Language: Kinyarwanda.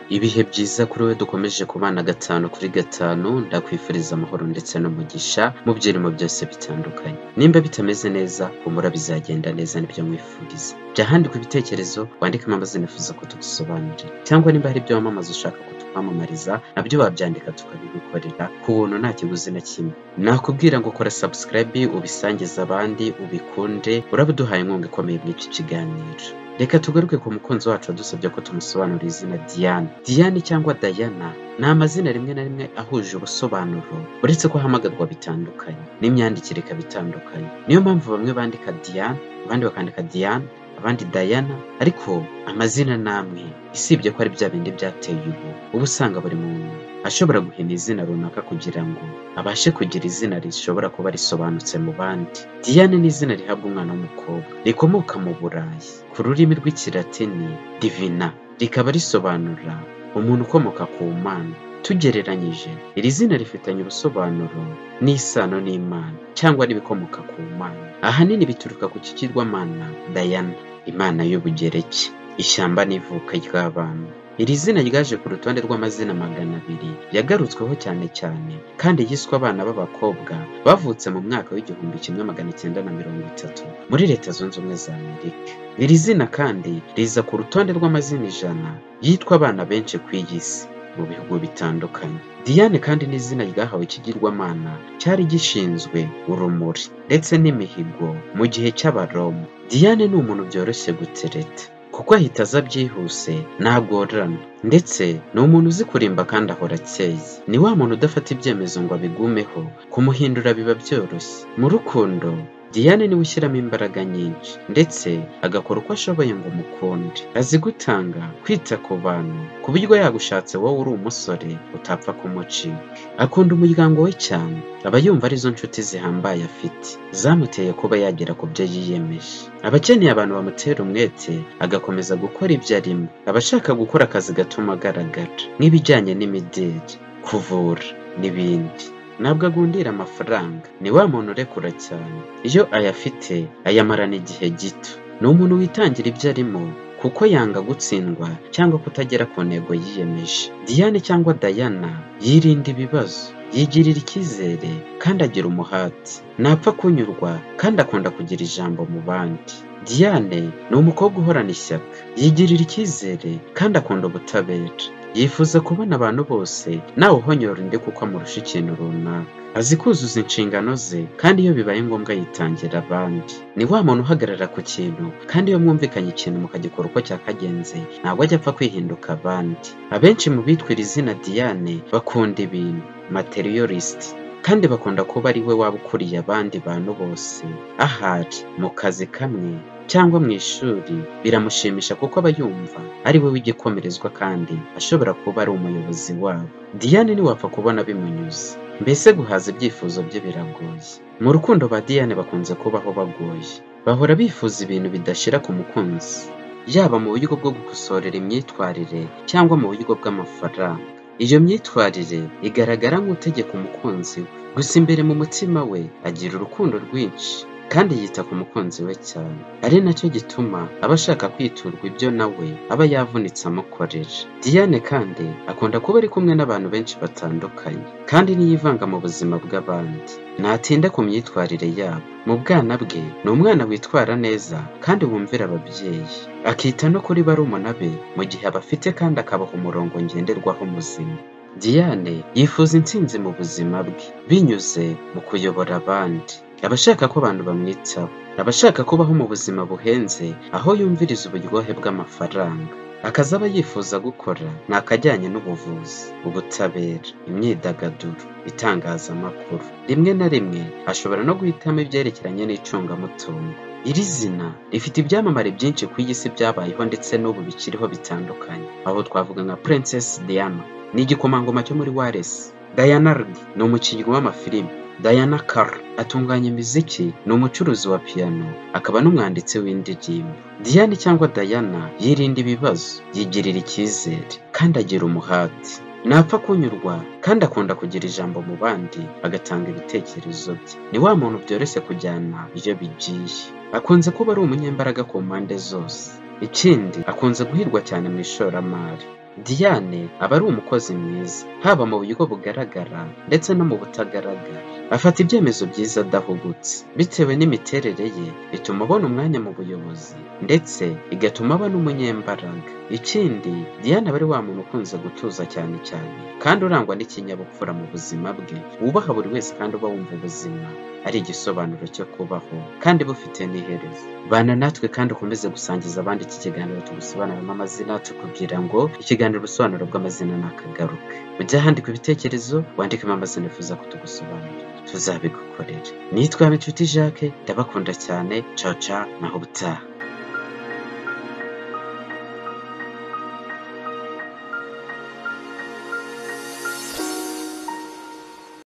Ibihe byiza kuri wowe dukomeje kubana gatanu kuri gatanu, ndakwifuriza amahoro ndetse n'umugisha mu byirimo byose bitandukanye. Nimba bitameze neza, humura bizagenda neza nibyo nkwifuriza. Jya handika ibitekerezo, wandikemo amazina wifuza ko tugusobanurira. Cyangwa nimba hari ibyo wamamaza ushaka ko tukwamamariza, nabyo wabyandika tukabigukorera ku buntu nta kiguzi na kimwe. Nakubwira ngo kora subscribe, ubisangize abandi, ubikunde, urabuduhaye inkunga ikomeye muri iki kiganiro. Reka tugaruke ku mukunzi wacu wadusabye ko tumusobanurira izina Diane. Diane cyangwa Dayana ni amazina rimwe na rimwe ahuje ubusobanuro, uretse ko ahamagarwa bitandukanye, n'imyandikire ikaba itandukanye. Niyo mpamvu bamwe bandika Diane, abandi bakandika Diane, abandi Dayana, ariko amazina ni amwe, usibye ko ari bya bindi byateye ubu. Uba usanga buri muntu ashobora guhina izina runaka kugira ngo abashe kugira izina rishobora kuba risobanutse mu bandi. Diane ni izina rihabwa umwana w'umukobwa, rikomoka mu Burayi, ku rurimi rw'Ikilatini divina, rikaba risobanura umuntu ukomoka ku Mana. Tugereranyije, iri zina rifitanye ubusobanuro n'isano n'Imana cyangwa n'ibikomoka ku Mana, ahanini bituruka ku kigirwamana Dayana, Imana y'Ubugereki, ishyamba n'ivuka ry'abana. Iri zina ryaje ku rutonde rw'amazina magana abiri yagarutsweho cyane cyane kandi yiswe abana b'abakobwa bavutse mu mwaka w'igihumbi kimwe magana cyenda na mirongo itatu muri Leta Zunze Ubumwe za Amerika. Iri zina kandi riza ku rutonde rw'amazina ijana yitwa abana benshi ku iyi si mu bihugu bitandukanye. Diane kandi ni izina ryahawe ikigirwamana cyari gishinzwe urumuri ndetse n'imihigo mu gihe cy'Abaroma. Diane ni umuntu byoroshye gutereta kuko ahita aza byihuse ntagorana ndetse ni umuntu uzi kurimba kandi ahora akeye ni wa muntu udafata ibyemezo ngo abigumeho kumuhindura biba byoroshye mu rukundo Diane niwe ushyiramo imbaraga nyinshi ndetse agakora uko ashoboye ngo umukunde azi gutanga kwita ku bantu ku buryo yagushatse wowe uri umusore utapfa kumucika akunda umuryango we cyane aba yumva arizo nshuti zihambaye afite zamuteye kuba yagera ku byo yiyemeje aba akeneye abantu bamutera umwete agakomeza gukora ibyo arimo aba ashaka gukora akazi gatuma agaragara nk'ibijyanye n'imideli kuvura n'ibindi ntabwo agundira amafaranga ni wa muntu urekura cyane iyo ayafite ayamarana igihe gito ni umuntu witangira ibyo arimo kuko yanga gutsindwa cyangwa kutagera ku ntego yiyemeje Diane cyangwa Dayana yirinda ibibazo yigirira icyizere kandi agira umuhati ntapfa kunyurwa kandi akunda kugira ijambo mu bandi Diane ni umukobwa uhorana ishyaka yigirira icyizere kandi akunda ubutabera yifuza kubona abantu bose nawe uhonyora undi kuko amurusha ikintu runaka azi kuzuza inshingano ze kandi iyo bibaye ngombwa yitangira abandi ni wa muntu uhagarara ku kintu kandi iyo mwumvikanye ikintu mukagikora uko cyakagenze ntabwo ajya apfa kwihinduka abandi abenshi mu bitwira izina Diane bakunda ibintu materialisiti kandi bakunda kuba ari we waba ukuriye abandi bantu bose ahari mu kazi kamwe cyangwa mu ishuri biramushimisha kuko aba yumva ari we w'igikomerezwa kandi ashobora kuba ari umuyobozi wabo Diane ntiwapfa kubona bimunyuze mbese guhaza ibyifuzo bye biragoye mu rukundo ba Diane bakunze kubaho bagoye bahora bifuza ibintu bidashira ku mukunzi yaba mu buryo bwo gukosorera imyitwarire cyangwa mu buryo bw'amafaranga iyo myitwarire igaragara nk'utegeka umukunzi we gusa imbere mu mutima we agira urukundo rwinshi kandi yita ku mukunzi we cyane ari nacyo gituma aba ashaka kwiturwa ibyo nawe aba yavunitse amukorera Diane kandi akunda kuba ari kumwe n'abantu benshi batandukanye kandi ntiyivanga mu buzima bw'abandi ntatinda ku myitwarire yabo mu bwana bwe ni umwana witwara neza kandi wumvira ababyeyi akita no kuri barumuna be mu gihe abafite kandi akabaha umurongo ngenderwaho muzima Diane yifuza intsinzi mu buzima bwe binyuze mu kuyobora abandi aba ashaka ko abantu bamwitaho aba ashaka kubaho mu buzima buhenze aho yumviriza uburyohe bw'amafaranga akazi aba yifuza gukora ni akajyanye n'ubuvuzi ubutabera imyidagaduro itangazamakuru rimwe na rimwe ashobora no guhitamo ibyerekeranye n'icungamutungo iri zina rifite ibyamamare byinshi ku isi byabayeho ndetse n'ubu bikiriho bitandukanye aho twavuga nka Princess Diana ni igikomangoma cyo muri Wales Diana Rigg ni umukinnyi w'amafilime Diana Carr atunganya imiziki ni umucuruzi wa piyano akaba n'umwanditsi w'indirimbo Diane cyangwa Diana yirinda ibibazo yigirira icyizere kandi agira umuhati ntapfa kunyurwa kandi akunda kugira ijambo mu bandi agatanga ibitekerezo bye ni wa muntu byoroshye kujyana iyo bigiye akunze kuba ari umunyembaraga ku mpande zose ikindi akunze guhirwa cyane mu ishoramari Diane aba ari umukozi mwiza haba mu buryo bugaragara ndetse no mu butagaragara afata ibyemezo byiza adahugutse bitewe n'imiterere ye bituma abona umwanya mu buyobozi ndetse igatuma aba n'umunyembaraga ikindi Diane aba ari wa muntu ukunze gutuza cyane cyane kandi urangwa n'ikinyabupfura mu buzima bwe wubaha buri wese kandi uba wumva ubuzima ari igisobanuro cyo kubaho kandi bufite n'iherezo bana natwe kandi ukomeze gusangiza abandi iki kiganiro tugusobanuramo amazina tukubwira ngo ikiganiro ubusobanuro bw'amazina ni akagaruke ujya ahandika ibitekerezo wandikemo amazina wifuza ko tugusobanurira tuzabigukorera nitwa inshuti jacques ndabakunda cyane caca naho ubutaha